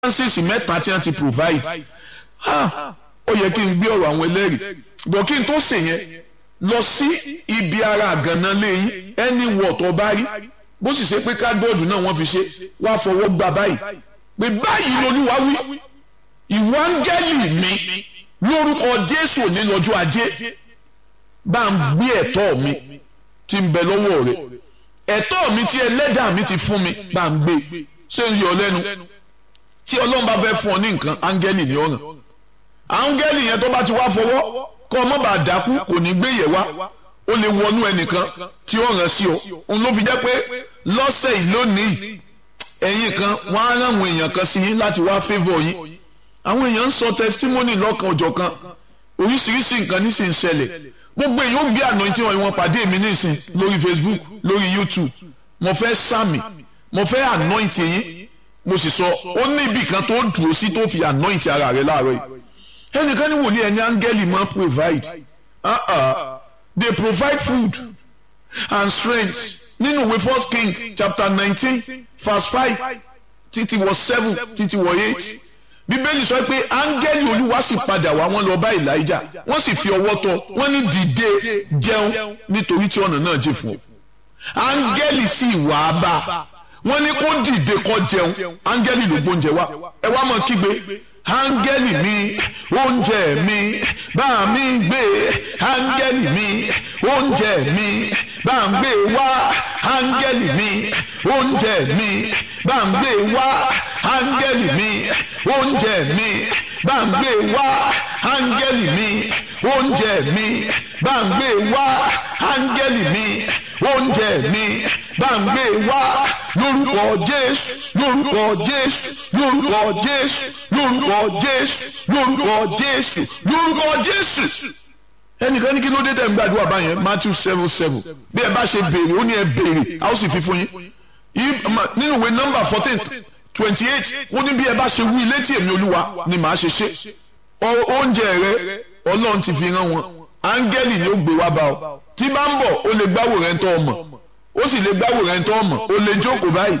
francis mẹ́ta tí wọ́n ti provide ha ó yẹ kí n gbé ọ̀rọ̀ àwọn ẹlẹ́rìí bọ̀ kí n tó ṣe yẹn lọ sí ibi ara àgànná lẹ́yìn ẹni wọ̀ tó bá rí bó sì ṣe pé kádọ́ọ̀dù náà wọ́n fi ṣe wá fọwọ́ gbà báyìí pé báyìí lolúwa wí ìwọ áńgẹ́lì mi lórúkọ jésù òní lọ́jọ́ ajé bá ń gbé ẹ̀tọ́ mi tí ń bẹ lọ́wọ́ rẹ̀ ẹ̀tọ́ mi tí ẹlẹ́dàá mi ti fún mi bá ń gbé ṣé ń yọ lẹ́nu tí ọlọ́run bá fẹ́ fún ọ ní nǹkan áńgẹ́lì ní ọ̀ràn áńgẹ́lì yẹn tó bá ti wá fọwọ́ kọ́ ọmọ bá dákú kò ní gbé yẹ̀ wá ó lè wọnú ẹnìkan tí ó ràn sí ọ òun ló fi jẹ́ pé lọ́sẹ̀ yìí lónìí ẹ̀yin kan wọ́n á rán àwọn èèyàn kan sí yín láti wá favour yín àwọn èèyàn ń sọ testimony lọ́kan ọjọ́ kan oríṣiríṣi nǹkan ní sì ń ṣẹlẹ̀ gbogbo èèyàn ó gbé anointing wọn wọn pàdé mi nísìn lórí Facebook lórí YouTube mo fẹ́ sàmì mo fẹ́ anoint yín mo sì sọ ó ní ibì kan tó dúró sí tó fi anoint ara rẹ láàárọ̀ yìí ẹnìkan ní wòlíì ẹni áńgẹ́lì máa provide uh -uh. they provide food and strength nínú ìwé first king chapter nineteen verse five títí wọ seven títí wọ eight bíbélì sọ pé áńgẹ́lì olúwa sì padà wá wọ́n lọ bá elijah wọ́n sì fi ọwọ́ tọ́ wọ́n ní dìde jẹun nítorí tí ọ̀nà náà jìn fún ọ áńgẹ́lì sì wà á bá wọ́n ní kó dìde kó jẹun áńgẹ́lì ló gbóúnjẹ wá ẹ wá mọ̀ kígbe áńgẹ́lì mi oúnjẹ mi bá mi gbé áńgẹ́lì mi oúnjẹ mi bá ń gbé wá áńgẹ́lì mi oúnjẹ mi bá ń gbé wá áńgẹ́lì mi oúnjẹ mi bá ń gbé wá áńgẹ́lì mi oúnjẹ mi bá ń gbé wá áńgẹ́lì mi oúnjẹ mi bá ń gbé wá lórúkọ jésù lórúkọ jésù lórúkọ jésù lórúkọ jésù lórúkọ jésù lórúkọ jésù. ẹnìkan ní kí ló dé tẹ̀ ń gbàdúrà báyẹn matthew seven seven bí ẹ bá ṣe béèrè ó ní ẹ béèrè a ó sì fi fún yín nínú ìwé nọ́mbà fourteen twenty eight ó ní bí ẹ bá ṣe wí létí èmi olúwa ni màá ṣe ṣe oúnjẹ rẹ ọlọ́run ti fi rán wọn áńgẹ́lì ni ó gbé wá bá ọ tí bá ń bọ̀ ó lè gbáwò rẹ̀ ń tọ́ ọmọ ó sì lè gbáwò rẹ̀ ń tọ́ ọmọ ó lè jókòó báyìí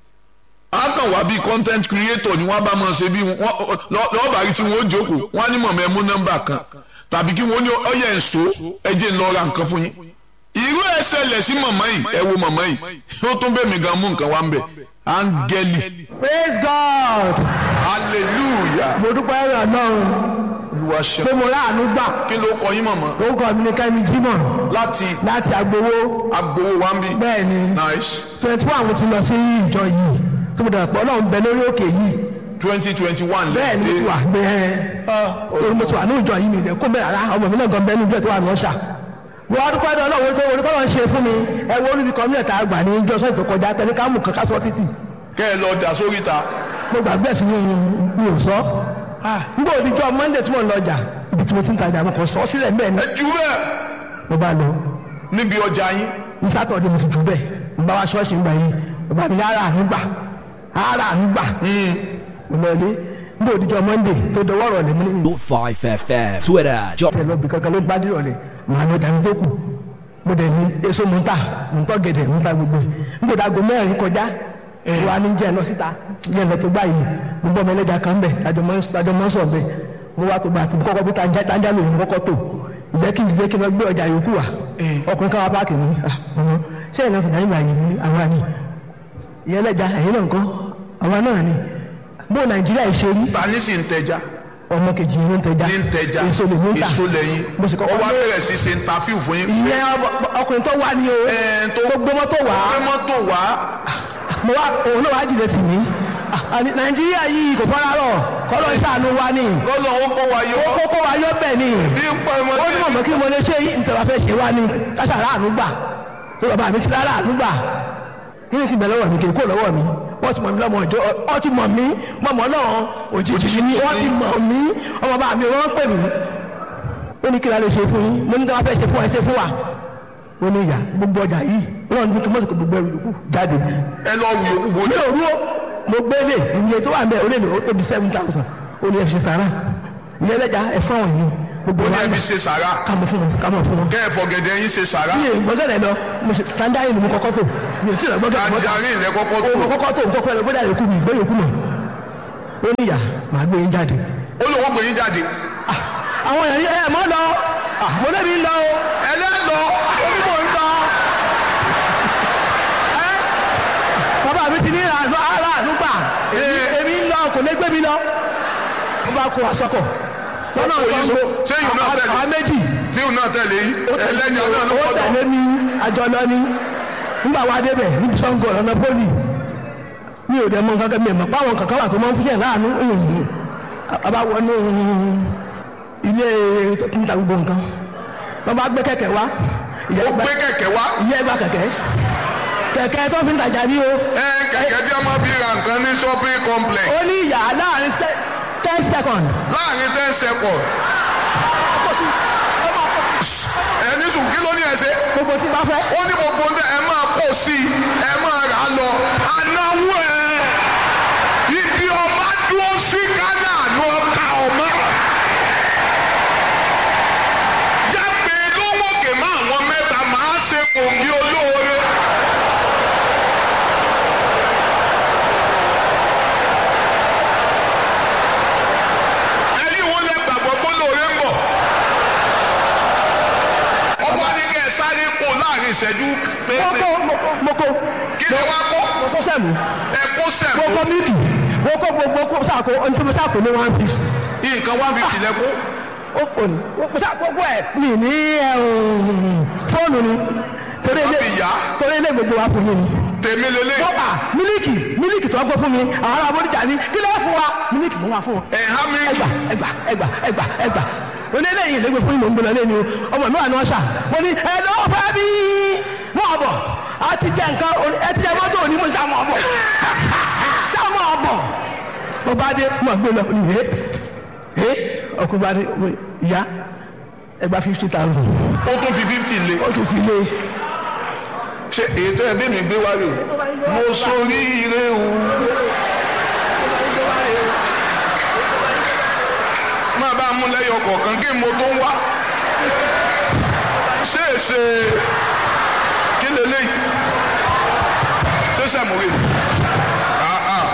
á kàn wá bíi content creator ni wọ́n bá máa ṣe bí lọ́ọ̀bà rí tí wọ́n ó jókòó wọ́n á ní mọ̀mọ́ ẹ mú nọ́mbà kan tàbí kí wọ́n ní ọyẹ ẹ̀ṣọ́ ẹ jẹ́ ń lọ ra nǹkan fún yín irú ẹ̀ ṣẹlẹ̀ sí mọ̀mọ́ yìí ẹ wo mọ̀mọ́ yìí ó tún bẹ́ẹ̀ mi gan mú nǹkan wá ń bẹ̀ áńgẹ́lì. praise god. hallelujah. mo dúpẹ́ rẹ̀ lọ́run olúwa ṣe. pé mo ráàánú gbà kí ló kọ yín mọ̀mọ́. orúkọ mi ni kẹ́mi jimoh láti láti agbowó agbowó wa ń bí. bẹ́ẹ̀ ni nice twenty one mo ti lọ sí ìjọ yìí tó mo dàgbà pé ọlọ́run bẹ lórí òkè yìí twenty twenty one bẹ́ẹ̀ ni mo ti wà gbé ẹ orí mo ti wà ní ìjọ yìí mi lè kó mẹ́rin rárá ọmọ mi náà gan bẹ́ẹ̀ ní ìjọ tó wà ní ọ̀ṣà mo wá dúpẹ́ dọ́ ọlọ́run tó orí tọ́lọ́ ń ṣe fún mi ẹ wo olùbí kan mílẹ̀ tá a gbà ní ìjọ sọ́ọ̀tì tó kọjá tẹ̀lé ká mú kankan sọ títì kẹ́ ẹ lọ dà sórí ta. mo gbàgbé ẹ̀sìn mi mi ò sọ nígbà òdìjọ́ monday tí mo ń lọ ọjà ibi tí mo ti ń tajà mo kàn sọ sílẹ̀ mbẹ́ ni ẹ jù bẹ́ẹ̀ mo bá lọ níbi ọjà yín. ní sátọ̀dé mo ti jù bẹ́ẹ̀ mo bá wa ṣọ́ọ̀ṣì ń gbà yín mo bá mi ní ara àánú gbà ara àánú gbà mo lọ ilé nígbà òdìjọ́ monday tó dọwọ́ rọ̀lẹ́ mo ní 5FM Twitter Job ìtẹ̀ lọ́bì kankan ló gbádùn rọ̀lẹ́ màá lọ dání tó kù mo dẹ̀ ní èso mo ń tà mo ń tọ́ gẹ̀dẹ̀ mo ń ta gbogbo ẹ̀ nígbà òdàgọ́ mẹ́rin kọjá wa ní jẹ́ lọ síta jẹ́ lọ tó báyìí mo bọ́ ọmọ ẹlẹ́jà kan bẹ̀ àjọ mọ́ ń sọ̀ bẹ̀ mo wá tó bá ti kọ́kọ́ bí tanja lòun kọ́kọ́ tó ìjẹ́ kí ìjẹ́ kí n lọ gbé ọjà yòókù wa ọkùnrin káwa páàkì mi ṣé ìlànà fìdá nígbà yìí ní àwa ni ìyẹn ẹlẹ́jà ẹ̀yìn náà ńkọ́ àwa náà ni bó nàìjíríà ṣe rí ta ní sì ń tẹja ọmọ kejì ló ń tẹja ní ń tẹja èso lè ní ta èso lẹ́yìn mo sì ó kọ́kọ́ wá lé bẹ̀rẹ̀ sí ṣe interview fún yín. ìyẹn ọkùnrin tó wá ní o Ẹ̀, tó- tó gbé mọ́tò wá gbé mọ́tò wá mo wá òun náà wá jìnnà sí mi àní nàìjíríà yìí kò fọ́nrán rọ̀ kọ́lọ́ ìṣàánú wa ni lọ́lọ́ ó kó wa yọ kókó wa yọ bẹ́ẹ̀ ni bí ń pọ̀ ọmọ ó ní mọ̀mọ́ kí mo lè ṣe ìtẹ̀wá fẹ́ ṣe wá ní káṣàrà àánú gbà tó bàbá mi ti rárá àánú gbà kí ni sì bẹ̀ lọ́wọ́ mi kì í kó lọ́wọ́ mi wọ́n ti mọ̀ mí lọ́mọ ìjọ wọ́n ti mọ̀ mí mọ̀mọ́ náà òjijì ni wọ́n ti mọ̀ mí ọmọ bá mi wọ́n pè mí ó ní kí la lè ṣe fún yín mo ní tí wọ́n fẹ́ ṣe fún ẹ ṣe fún wa ó ní ìyá gbogbo ọjà yìí wọ́n ní kí mọ́sìkò gbogbo ẹrù yòókù jáde ẹ lọ wù yòókù wò mi lé ò rú ó mo gbé lè iye tó wà ń bẹ ó lè lò ó tóbi seven thousand ó ní ẹ fi ṣe sàrà ìyẹn ẹlẹ́jà ẹ fún àwọn yìí gbogbo ó ní wa ẹbí ṣe sàrà kàmọ fún wọn kàmọ fún wọn. kẹ́ ẹ̀ fọ̀gẹ̀dẹ̀ yín ṣe sàrà mi ò gbọ́dọ̀ rẹ lọ mo ṣe tanjarin ni mo kọ́kọ́ tó mi ò tí ì rẹ gbọ́dọ̀ tanjarin ilẹ̀ kọ́kọ́ tó mo kọ́kọ́ tó mo kọ́kọ́ rẹ gbọ́dọ̀ yòókù mi ìgbé yòókù mọ̀ ó ní ìyá màá gbé yín jáde ó lóun gbé yín jáde Ah, àwọn èèyàn yìí ẹ mọ́ lọ Ah, mo lébi ń lọ o ẹlẹ́lọ omi mò ń lọ Ẹ́, bàbá mi ti ní àánú ara àdúgbà èmi ń lọ kò lè gbé mi lọ wọ́n bá kó aṣọ́kọ̀ lọ́nà Ó kó yín Ṣàngó so- ṣé ìyún náà tẹ̀lé? àwọn méjì tí òun náà tẹ̀lé yín ẹlẹ́ni ọ̀nà ló ó pọ̀ tẹ̀lé mi àjọ lọ ní nígbà wa débẹ̀ níbi Ṣàngó lọ́nà pólì mi ò dẹ̀ mọ nǹkan kan mi ò mọ̀ páwọn kankan wà tó máa ń fúnyẹ̀ láàánú ìhùn bàbá wọnú ilé tó ti ń ta gbogbo nǹkan wọ́n bá gbé kẹ̀kẹ́ wá ìyá ó ẹgbà gbé kẹ̀kẹ́ wá ìyá ẹgbà kẹ̀kẹ́ kẹ̀kẹ́ tó fi ń tajà ní o ẹ kẹ̀kẹ́ tí a máa fi ra nǹkan ní shopping complex ó ní ìyá láàrin se- ten second láàrin ten seconds ẹni sùn kí ló ní ẹ ṣe gbogbo tí bá fẹ́ ó ní gbogbo ń tẹ ẹ máa kó sí i ẹ máa rà á lọ anáwó ẹ ibi ọba dúró sí kánà ló ka ọmọ jágbe lówókè má àwọn mẹ́ta máa ṣe kòǹgì olóore. ẹ̀yin wo lẹ gbàgbọ́ pé olóore ń bọ̀ ọba ní kẹ́ ẹ sáré kó láàrin ìṣẹ́jú péńpé moko moko moko kí ni wàá kó moko sẹ́mu ẹ kó sẹ̀mú moko mílìkì moko gbogbo kó sàkó ntúmọ̀ sàkó ní one fifty nǹkan one fifty lẹ́kọ́ ó pò ní moko sàkó gbogbo ẹ̀ mi ní ẹ̀, um, fóònù ni torí ilé Wọ́n fi yá. torí ilé gbogbo wa fún mi ni tèmi lélẹ̀ mọ́pà mílìkì mílìkì tó ń gbọ́ fún mi àwọn ará abọ́díjà ní kí ló fún wa mílìkì mo wà fún wọn ẹ̀hán mi ẹgbà ẹgbà ẹgbà ẹgbà ẹgbà onílé yìí lẹ́gbẹ̀ẹ́ fún ìmọ̀ nbọ̀lá lẹ́nu ọmọ mi wà ní ọ̀ṣà mo ní ẹ lọ́wọ́ fẹ́ bí mọ́ ọ̀bọ̀ a ti jẹ nǹkan oní- ẹ ti jẹ mọ́tò òní mo ní sàmọ́ ọ̀bọ̀ sàmọ́ ọ̀bọ̀ mo bá dé mo gbé lọ ní ẹ ẹ ọkùnrin bá dé mo ní, ìyá ẹgbà fifty thousand ó tún fi fifty lé ó tún fi lé ṣe ètò ẹbí mi gbé wá rè mo sórí ire o máa bá a mú lẹ́yọ kọ̀ọ̀kan kí mo tó ń wá ṣé è ṣe kí lélẹ́yìí ṣé sàmúrè Ah, ah.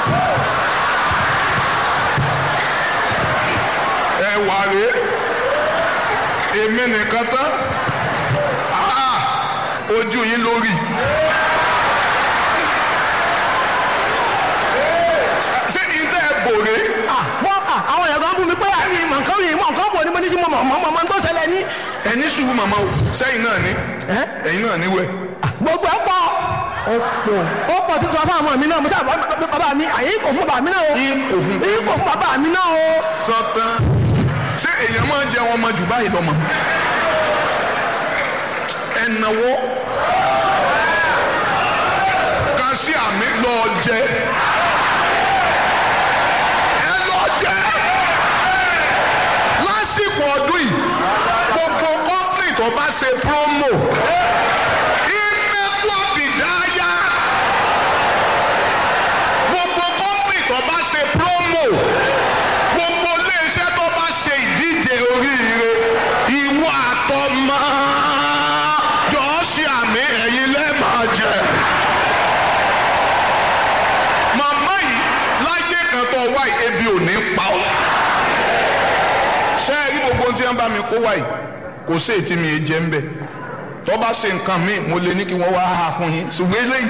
ẹ wà rèé èmi nìkan tán Ah, ojú yín lórí. ṣé ìtẹ́ ẹ bòrè ah wọ́n ah àwọn èèyàn kan bú mi pé àmì ìmọ̀ nǹkan yìí mọ̀ nǹkan bò ní mo ní kí mo mọ̀ mọ̀ mọ̀ tó ṣẹlẹ̀ ní. ẹni sùúrù màmá o sẹ́yìn náà ní ẹ́ ẹ̀yin náà níwẹ̀. gbogbo ẹ pọ̀ ó pọ̀ ó pọ̀ títí wọn fún àwọn mi náà mo sábà bàbá mi àyè kò fún bàbá mi náà o Yín kò fún yín kò fún bàbá mi náà o. sọtán ṣé èèyàn máa ń jẹ wọn ọmọ jù báyìí lọ́mọ. ẹnáwó kan sí àmì lọ jẹ ẹ lọ jẹ lásìkò ọdún yìí gbogbo kọ́ńtì tó bá ṣe promo ìmẹ́kọ̀ bìdáyà gbogbo kọ́ńtì tó bá ṣe promo gbogbo iléeṣẹ́ tó bá ṣe ìdíje oríire ìwọ àtọmọ jọ̀ọ́ ṣe àmì ẹ̀yin lẹ́ẹ̀máa jẹ. màmá yìí láyé kan tó wá yìí ebi ò ní pa ọ́. ṣé ẹ rí gbogbo ohun tí wọ́n bá mi kó wá yìí kò sí ètí mi jẹ́ ń bẹ̀ tó bá ṣe nǹkan míì mo lè ní kí wọ́n wá ha fún yín ṣùgbọ́n eléyìí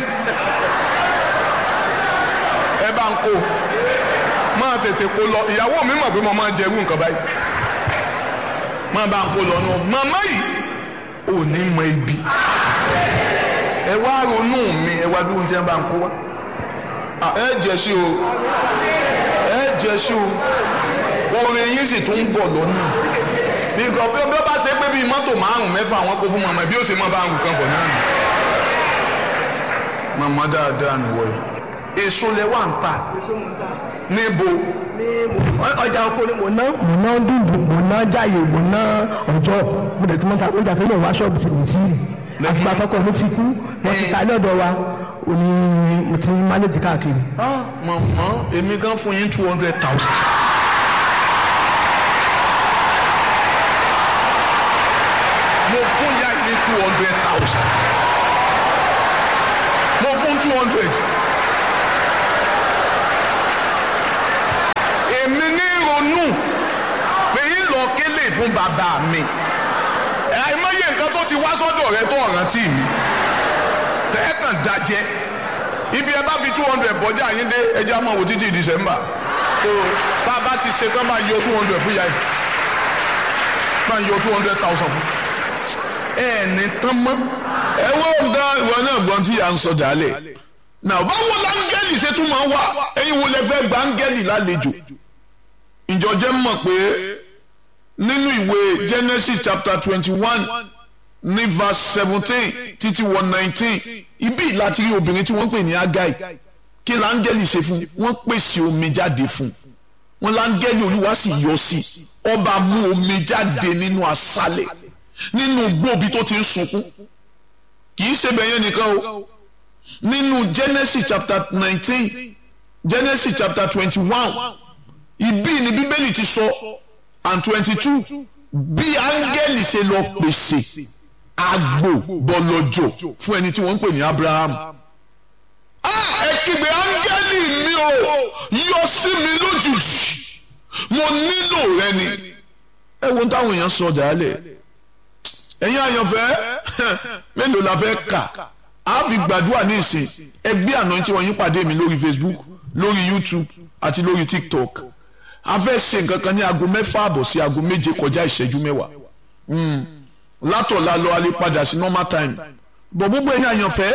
ẹ bá ń kó máa tètè kó lọ ìyàwó mi mọ̀ pé mo máa jẹ irú nǹkan báyìí máa bá ń kó lọ náà màmá yìí ò ní mọ ibi ẹ wá ronú mi ẹ wá dúró tí wọn bá ń kó wá Ah, ẹ jẹ sí o ẹ jẹ sí o orin yín sì tún ń bọ̀ lọ́nà bí nǹkan bí bí ó bá ṣe pé bíi mọ́tò márùn mẹ́fà wọn kó fún màmá bí ó ṣe mọ́ bá ń rù kan bọ̀ náà nù màmá dáadáa nìwọ yìí èso lẹ wà ń ta níbo ọjà oko ni mo ná mo ná dùndùn mo ná jáyè mo ná ọjọ́ mo dẹ̀ tí mo ta ọjà tó lè wá ṣọ́ọ̀bù tí mo ti rí àgbà tọkọ mi ti kú wọ́n ti ta ilé ọ̀dọ̀ wa òní mo ti mánéjì káàkiri. màmá èmi gan fún yín two hundred thousand. mo fún ya ní two hundred thousand. mo fún two hundred. fún bàbá mi àìmọye nǹkan tó ti wá sọ́dọ̀ rẹ tó ọ̀rántí mi tẹ́ẹ̀kàn dájẹ́ ibi ẹ bá fi two hundred bọ́jà yín dé ẹjẹ́ àmọ́ wò títí december so tá a bá ti ṣe tán máa yọ two hundred fún yàrá máa yọ two hundred thousand fún ẹ ní tán mọ́. ẹ wo nǹkan ìwọ náà gbọ́n tí à ń sọ dálẹ̀ náà báwo láńgẹ́lì ṣe tún máa wá ẹ̀yin wo lẹ fẹ́ gba áńgẹ́lì lálejò ìjọ jẹ́ mọ̀ pé nínú ìwé genesis chapter twenty one ní verse seventeen títí wọ nineteen ibi láti rí obìnrin tí wọ́n ń pè ní agai kí láńgẹ́lì ṣe fún wọ́n pèsè omi jáde fún wọn láńgẹ́lì olúwa sì yọ sí ọba mú omi jáde nínú aṣálẹ̀ nínú gbòòbí tó ti ń sunkún kì í ṣe bẹ̀yẹn nìkan o nínú genesis chapter nineteen genesis chapter twenty one ibi ni bíbélì ti sọ and twenty two bí áńgẹ́lì ṣe lọ pèsè àgbò bọlọjọ fún ẹni tí wọ́n ń pè ní abraham ẹ kígbe áńgẹ́lì mi o yọ sí mi lójijì mo nílò rẹ ni ẹ wo táwọn èèyàn sọ dálẹ̀ ẹ̀yin àyànfẹ́ mélòó la fẹ́ kà á fi gbàdúrà ní ìsìn ẹgbẹ́ àná tí wọ́n yín pàdé mi lórí facebook lórí youtube àti lórí tiktok a fẹ́ ṣe nǹkan kan ní aago mẹ́fà àbọ̀ sí aago méje kọjá ìṣẹ́jú mẹ́wàá látọ̀la lọ alẹ́ padà sí normal time bọ̀ gbogbo ẹ̀yin àyànfẹ́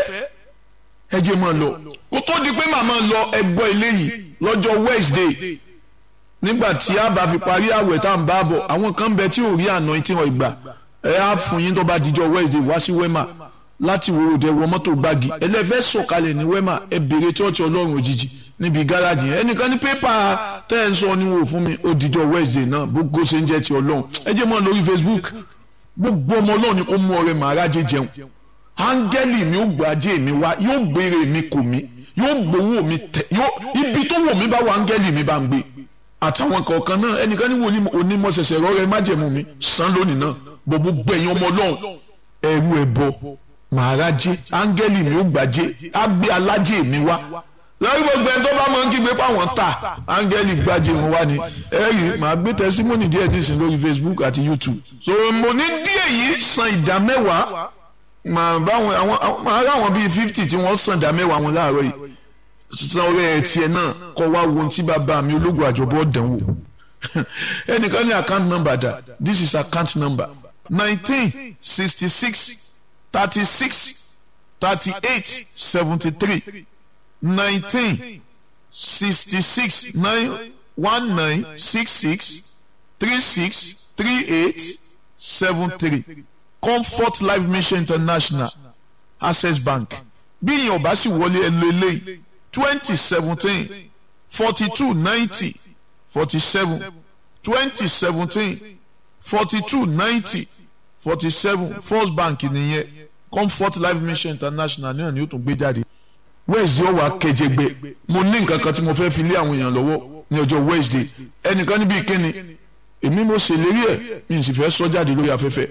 ẹ jẹ́ mọ́ lọ kó tó di pé màmá lọ ẹgbọ́ eléyìí lọ́jọ́ wednesday nígbà tí a bá fi parí àwẹ̀ tá à ń bá bọ̀ àwọn kan bẹ tí ò rí àná tí wọ́n gbà ẹ á fún yín tó bá dijọ́ wednesday wá sí wema láti wo òde wọ mọ́tò gbági ẹlẹ́fẹ́ sọ̀kalẹ̀ ní wema ẹ béèrè chọ́ọ̀chì ọlọ́run òjijì níbi gáràjì yẹn ẹnìkan ní pépà tẹ́ ẹ̀ ń sọ ni wò fún mi ó dijọ́ wednesday náà gbogbo ṣe ń jẹ́ ti ọlọ́run ẹ jẹ́ mọ́ lórí facebook gbogbo ọmọ ọlọ́run ni kò mú ọrẹ màrájẹ jẹun áńgẹ́lì mi ó gbàjẹ́ mi wá yóò gbére mi kò mí yóò gbowó mi tẹ yóò ibi tó wò mí bá wà áńgẹ́lì mi bá ń gbé àtàwọn kọ̀ọ̀kan náà ẹnìkan ní wo onímọ̀ ṣẹ̀ṣẹ̀ rọ́ọ̀rẹ́ májẹ̀mú mi san lónìí náà gbogbo gbẹ̀yìn ọmọ ọlọ́run ẹ̀rú ẹ̀bọ màrájẹ áńgẹ́lì mi ó gbàjẹ́ á gbé alájẹ mi wá lórí gbogbo ẹni tó bá máa ń kígbe páwọn ta áńgẹ́lì gbàjẹ́ wọn wá ni ẹ̀rí màá gbé tẹsímọ́nì díẹ̀ nísìn lórí facebook àti youtube so mo ní díẹ̀ yìí san ìdá mẹ́wàá màá báwọn àwọn màá ráwọn bíi fifty tí wọ́n san ìdá mẹ́wàá wọn láàárọ̀ yìí san ọrẹ ẹ̀ tiẹ̀ náà kọ́ wá wo ohun tí bàbá mi ológun àjọbọ̀ dánwò ẹnìkan ní account number dà this is account number nineteen sixty six thirty six thirty eight seventy three nineteen sixty six nine one nine six six three six three eight seven three comfort life mission international access bank bí ìyẹn ò bá sì wọlé ẹ lọ eléyìí twenty seventeen forty two ninety forty seven twenty seventeen forty two ninety forty seven first bank nìyẹn comfort life mission international náà ni ó tún gbé jáde wednesday ọwọ akẹjẹgbẹ mo ní nǹkan kan tí mo fẹ́ fi lé àwọn èèyàn lọ́wọ́ ní ọjọ́ wednesday ẹnìkan níbi ìkíni èmi mo ṣèlérí ẹ̀ mi sì fẹ́ sọ jáde lórí afẹ́fẹ́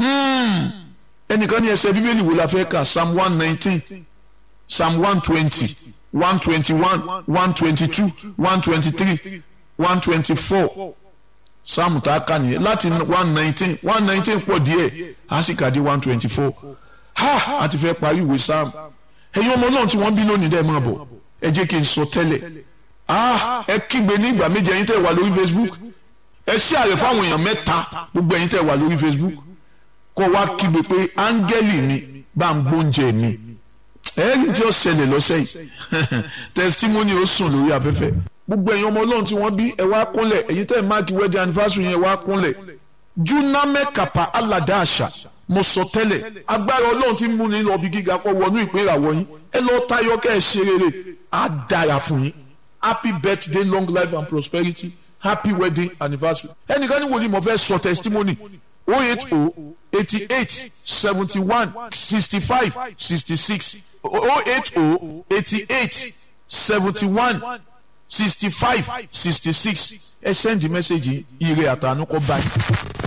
ẹnìkan ní ẹsẹ̀ bíbélì wo la fẹ́ kà psalm one nineteen psalm one twenty one twenty one one twenty two one twenty three one twenty four psalm tá a kà nìyẹn láti one nineteen one nineteen pọ̀ díẹ̀ a sì kà dé one twenty four ha a ti fẹ́ parí ìwé psalm ẹ̀yin ọmọ náà tí wọ́n bí lónìí dẹ́ máa bọ̀ ẹ jẹ́ kí n sọ tẹ́lẹ̀ ah ẹ kígbe ní ìgbà méje ẹ̀yin tẹ́ wà lórí facebook ẹ ṣí àrẹ fáwọn èèyàn mẹ́ta gbogbo ẹ̀yin tẹ́ wà lórí facebook kọ́ wá kígbe pé áńgẹ́lì mi bá ń gbóúnjẹ mi ẹ̀ẹ́dì tí ó ṣẹlẹ̀ lọ́sẹ̀ yìí testimony ó sùn lórí afẹ́fẹ́ gbogbo ẹ̀yin ọmọ ọlọ́run tí wọ́n bí ẹ wá kúnlẹ̀ ẹ̀yin tẹ́ máàkì wedding anniversary yẹn wá kúnlẹ̀ juname kapa alada àṣà mo sọ tẹ́lẹ̀ agbára ọlọ́run tí ń múni lọ bí gíga kọ́ wọnú ìpín ìràwọ̀ yín ẹ lọ tayọ kẹ́ ẹ ṣe rere á dára fún yín happy birthday long life and prosperity happy wedding anniversary ẹnìkan ní wòlíì mo fẹ́ sọ testimony oh eight oh eighty eight seventy one sixty five sixty six oh eight oh eighty eight seventy one sixty five sixty six ẹ send the message ire àtànú kọ báyìí.